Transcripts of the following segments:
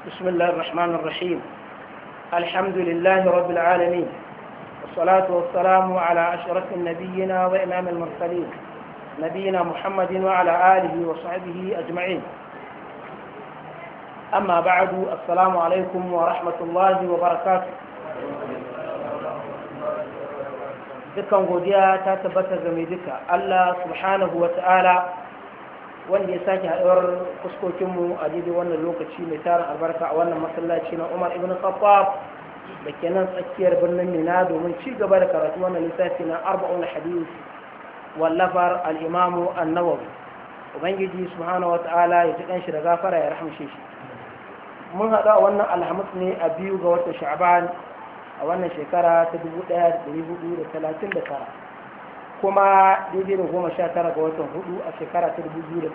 بسم الله الرحمن الرحيم الحمد لله رب العالمين والصلاة والسلام على أشرف النبيين وإمام المرسلين نبينا محمد وعلى آله وصحبه أجمعين أما بعد السلام عليكم ورحمة الله وبركاته dukkan godiya ta tabbata game duka Allah subhanahu wa ta'ala wanda ya sake haɗuwar fuskokinmu a daidai wannan lokaci mai tarin albarka a wannan masallaci na Umar ibn Khattab da ke nan tsakiyar birnin Mina domin ci gaba da karatu wannan lissafi na arba'un hadith wallafar al-Imam an-Nawawi ubangiji subhanahu wa ta'ala ya ji kanshi da gafara ya rahamshe shi mun haɗu a wannan alhamis ne a biyu ga watan Sha'ban a wannan shekara ta 1439 kuma daidai da goma sha tara ga watan hudu a shekara ta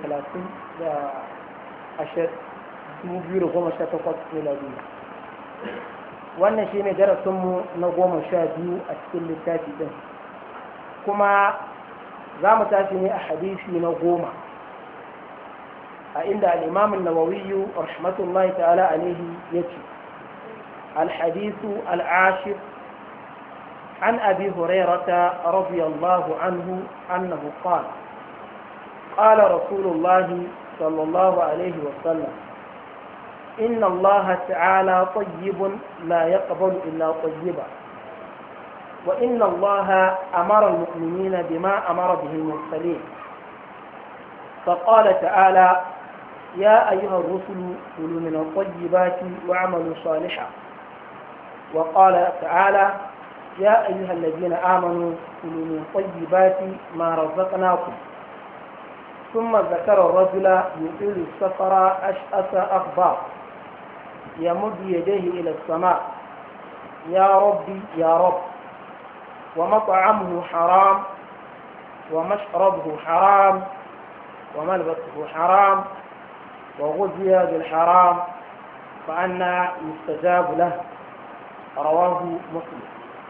2018 miladiya wannan shi ne darasinmu na goma sha biyu a cikin littafi ɗin kuma za mu tashi ne a hadisi na goma a inda al'imamin nawawiyu rahmatullahi ta'ala alaihi ya ce الحديث العاشر عن أبي هريرة رضي الله عنه أنه قال قال رسول الله صلى الله عليه وسلم إن الله تعالى طيب لا يقبل إلا طيبا وإن الله أمر المؤمنين بما أمر به المرسلين فقال تعالى يا أيها الرسل كلوا من الطيبات واعملوا صالحا وقال تعالى يا أيها الذين آمنوا كلوا من طيبات ما رزقناكم ثم ذكر الرجل يطيل السفر أشأس أخبار يمد يديه إلى السماء يا ربي يا رب ومطعمه حرام ومشربه حرام وملبسه حرام وغذي بالحرام فأنا يستجاب له رواه مسلم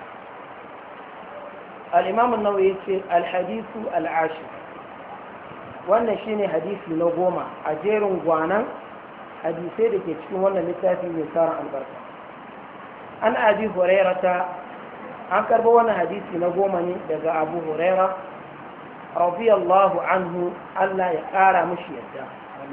الإمام النووي الحديث العاشر wannan shine hadisi na goma a jerin gwanan hadisai da ke cikin wannan littafi mai tsarin albarka an abi hurairata an karba wannan hadisi na goma ne daga abu huraira radiyallahu anhu Allah ya kara mishi yadda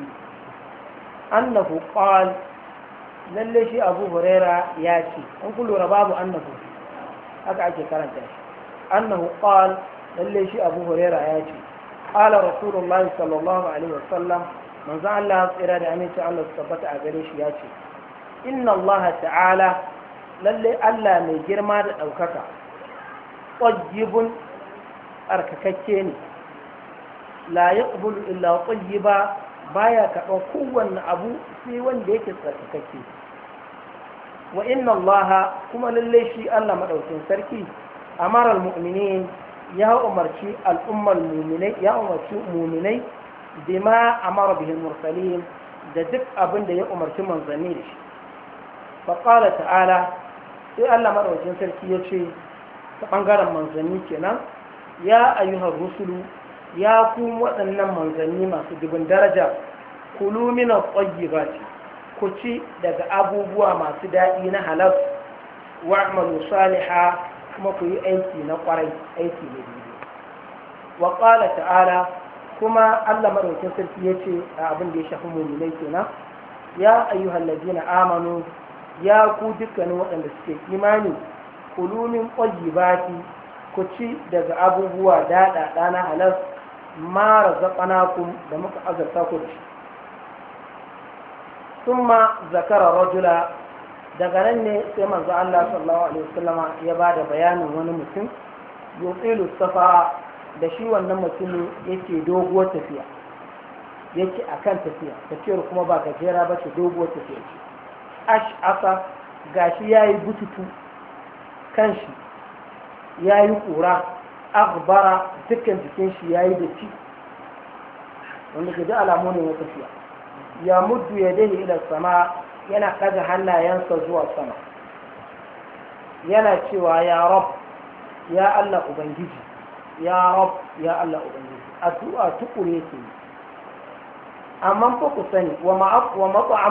annahu qala lalle shi abu huraira ya ce an ku lura babu annahu haka ake karanta shi annahu qal lalle shi abu huraira ya ce qala rasulullah sallallahu alaihi wasallam manzo Allah tsira da aminci Allah su tabbata a gare shi ya ce inna Allah ta'ala lalle Allah mai girma da ɗaukaka ƙwajibun tsarkakakke ne la yaqbulu illa ƙwajiba baya karɓar kowanne abu sai wanda yake tsarkakakke wa inna allaha kuma lalle shi Allah madaukin sarki amara almu'minin ya umarci al'ummar mu'minai ya umarci mu'minai bima amara bihi mursalin da duk abin da ya umarci manzanni da shi fa qala ta'ala sai Allah madaukin sarki ya ce ta bangaren manzanni kenan ya ayyuhar rusulu ya ku waɗannan manzanni masu dubin daraja kulu min at-tayyibati ku ci daga abubuwa masu daɗi na halal wa'malu saliha kuma ku yi aiki na ƙwarai aiki na daidai wa qala ta'ala kuma Allah madaukakin sarki yace a abin da ya shafi mu'minai kenan ya ayyuhal ladina amanu ya ku dukkanin waɗanda suke imani kulu min tayyibati ku ci daga abubuwa daɗaɗa na halal ma razaqnakum da muka azarta ku da shi ثم ذكر رجلا daga nan ne sai manzo Allah sallallahu alaihi wasallama ya ba da bayanin wani mutum yuqilu safara da shi wannan mutumin yake doguwar tafiya yake akan tafiya tafiyar kuma ba gajera ba ce doguwar tafiya ce ash asa gashi yayi bututu kanshi yayi kura akhbara dukkan jikin shi yayi datti wanda ke da alamu ne na tafiya ya muddu ya dahi ila sama yana ɗaga hannayensa zuwa sama yana cewa ya rab ya Allah Ubangiji ya rab ya Allah Ubangiji addu'a tukure yake amma fa ku sani wa ma'a